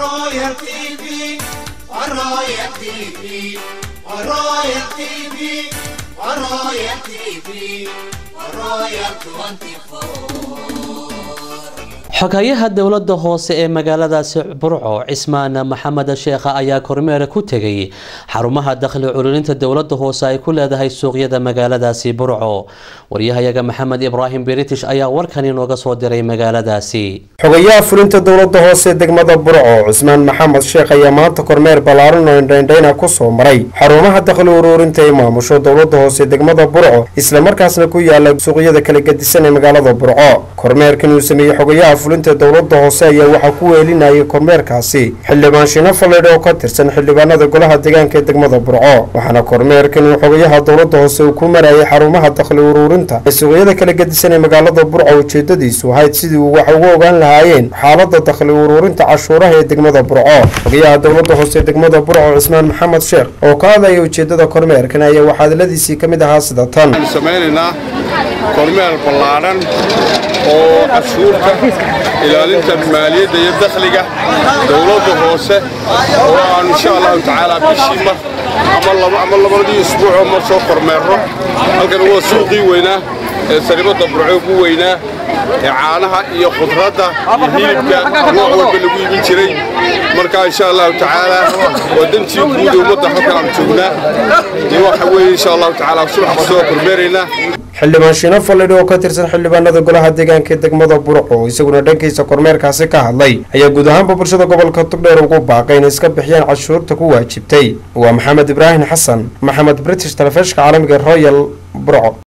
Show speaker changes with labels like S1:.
S1: Royal TV, Royal TV, Royal TV, Royal TV, Royal 24.
S2: xogayaha dowlada hoose ee magaaladaasi burco cismaan maxamed sheekha ayaa kormeer ku tegay xarumaha dakhli cululinta dowlada hoose ay ku leedahay suuqyada magaaladaasi burco waryahayaga maxamed ibraahim british ayaa warkan inooga soo diray magaaladaasi
S3: xogayaha fulinta dowlada hoose ee degmada burco cusmaan maxamed sheekh ayaa maanta kormeer ballaaran oo indhaindhayna kusoo maray xarumaha dakhli uruurinta ee maamusho dowlada hoose ee degmada burco islamarkaasna ku yaala suuqyada kala gedisan ee magaalada burco kormeerkan uu sameeyey xogayaha fulinta dowlada hoose ayaa waxaa ku weelinayay kormeerkaasi xildhibaan shino faleedh oo ka tirsan xildhibaanada golaha deegaanka ee degmada burco waxaana kormeerkan uu xogayaha dowlada hoose uu ku marayay xarumaha dakhli uruurinta ee suuqyada kala gedisan ee magaalada burco ujeedadiisu ahayd sidii uu wax uga ogaan lahaayeen xaalada dakhli uruurinta cashuuraha ee degmada burco xogayaha dowlada hoose ee degmada burco cismaan maxamed sheekh oo ka hadlaya ujeedada kormeerkan ayaa waxaa hadaladiisii ka mid ahaa sida tan
S4: samaynaynaa kormeer ballaadhan oo cashuurta ilaalinta maaliyadda iyo dakhliga dowladda hoose oo aan insha allahu tacaala bishii mar ama labadii isbuucoo mar soo kormeerno halkan waa suuqii weynaa ee saribadda burco ugu weynaa ee caanaha iyo khudradda iyo hilibka nooc walba lagu iibin jiray marka insha allahu tacaala waa dantii guud ummadda halkan aan joognaa iyo waxa weeye insha allahu tacaala subax kasoo kormeeraynaa
S3: xildhibaan shiino fallidhi oo ka tirsan xildhibaanada golaha deegaanka ee degmada burco isaguna dhankiisa kormeerkaasi ka hadlay ayaa guud ahaanba bulshada gobolka tugdheer ugu baaqay inay iska bixiyaan cashuurta ku waajibtay waa maxamed ibraahim xasan maxamed british talefishka caalamiga royal burco